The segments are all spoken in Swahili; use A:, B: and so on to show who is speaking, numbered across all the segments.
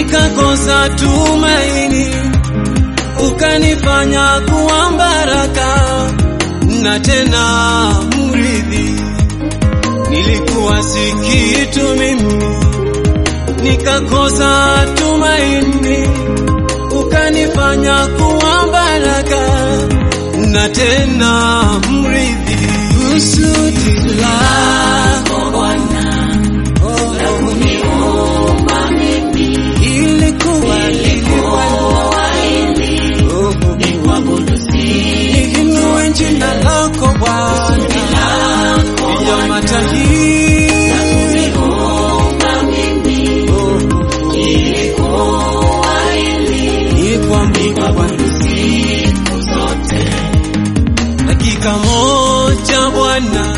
A: nikakosa tumaini, ukanifanya kuwa baraka na tena mrithi. Nilikuwa si kitu mimi, nikakosa tumaini, ukanifanya kuwa baraka na tena mrithi. Kusudi lako Bwana oh,
B: la kuniumba mimi
A: ilikuwa
B: ilikuwa ili
A: oh,
B: nikuabudu siku
A: Niinue jina lako Bwana
B: lako
A: ya mataifa
B: kuniumba mimi
A: oh,
B: ilikuwa ili
A: nikuabudu Bwana.
B: siku zote
A: dakika moja Bwana,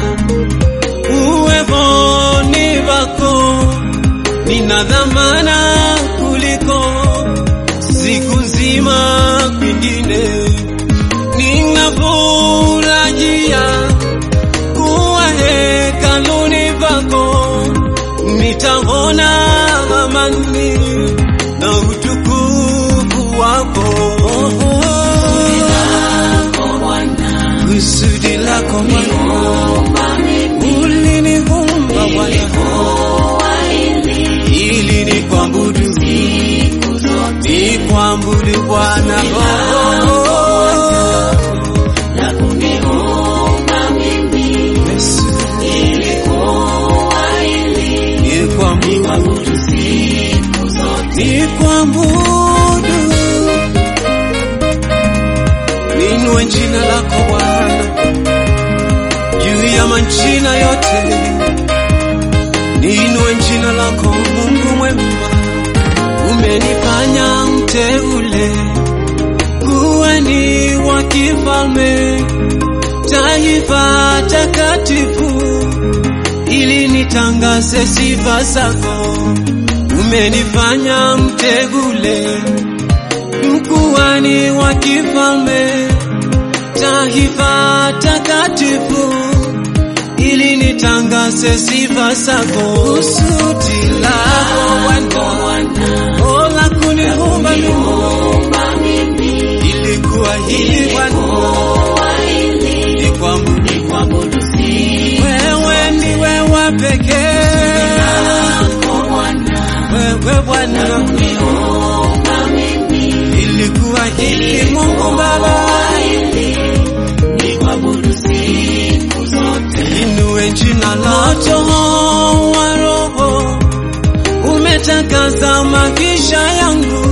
A: uweponi pako nina dhamana kuliko siku nzima kwingine. Ninafurahia kuwa hekaluni pako, nitaona amani na utukufu wako.
B: lako Bwana
A: Kusudi lako Bwana,
B: umba mimi
A: uliniumba Bwana
B: ilikuwa ili
A: ili nikuabudu,
B: siku zote
A: nikuabudu Bwana oh,
B: la kuniumba mimi
A: Yesu,
B: ilikuwa ili
A: nikuabudu,
B: nikuabudu siku zote
A: nikuabudu, ninue jina lako Bwana juu ya majina yote, ninue jina lako Mungu mwema, umenifanya mteule kuwa ni wa kifalme, taifa takatifu, ili nitangaze sifa zako. Umenifanya mteule mkuhani wa kifalme, taifa takatifu, ili nitangaze sifa zako. Kusudi lako Bwana, oh, la kuniumba mimi
B: umba mimi
A: ilikuwa hili Bwana,
B: ilikuwa ili
A: ni kwangu
B: nikuabudu siku
A: wewe ndiwe wa pekee,
B: lako Bwana
A: wewe Bwana,
B: umba mimi
A: ilikuwa hili Mungu Baba,
B: ili nikuabudu siku zote
A: inue jina lako wa Roho, umetakaza maisha yangu,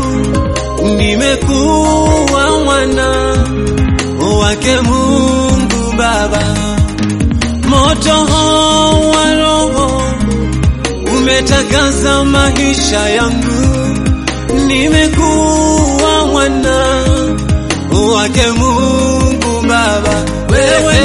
A: nimekuwa mwana wake Mungu Baba, moto wa Roho umetakaza maisha yangu, nimekuwa mwana wake Mungu Baba, wewe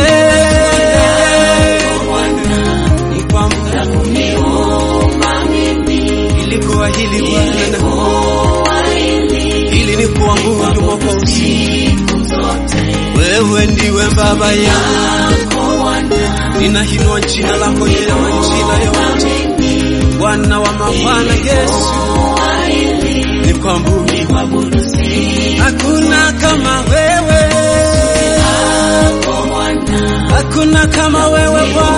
B: Bwana
A: ni kwamba
B: la kuniumba mimi
A: ilikuwa hili Bwana,
B: ilikuwa ili
A: ili ni kuabudu Mwokozi.
B: siku zote
A: Wewe ndiwe Baba yangu,
B: lako Bwana
A: ninainua jina lako juu ya majina yote,
B: mimi
A: Bwana wa mabwana Yesu,
B: ilikuwa ili
A: ni kwamba
B: nikuabudu siku
A: hakuna kama wewe,
B: lako Bwana
A: hakuna kama wewe Bwana.